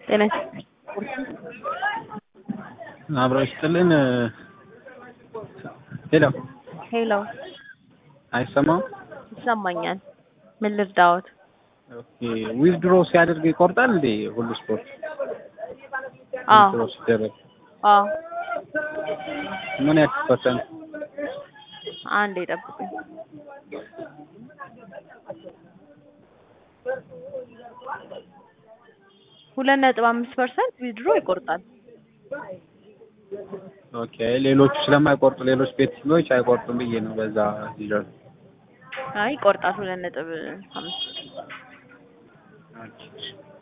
ጤና አብረው ይስጥልን። ሄሎ ሄሎ፣ አይሰማም? ይሰማኛል። ምን ልርዳዎት? ኦኬ ዊዝድሮ ሲያደርግ ይቆርጣል እንዴ? ሁሉ ስፖርት አዎ ዊዝድሮ ሲደረግ አዎ። ምን ያክል ፐርሰንት? አንዴ ጠብቁኝ። ሁለት ነጥብ አምስት ፐርሰንት ዊድሮ ይቆርጣል። ኦኬ ሌሎቹ ስለማይቆርጡ ሌሎች ቤተሰቦች አይቆርጡም ብዬ ነው በዛ ይላል። አይ ይቆርጣል። ሁለት ነጥብ አምስት ኦኬ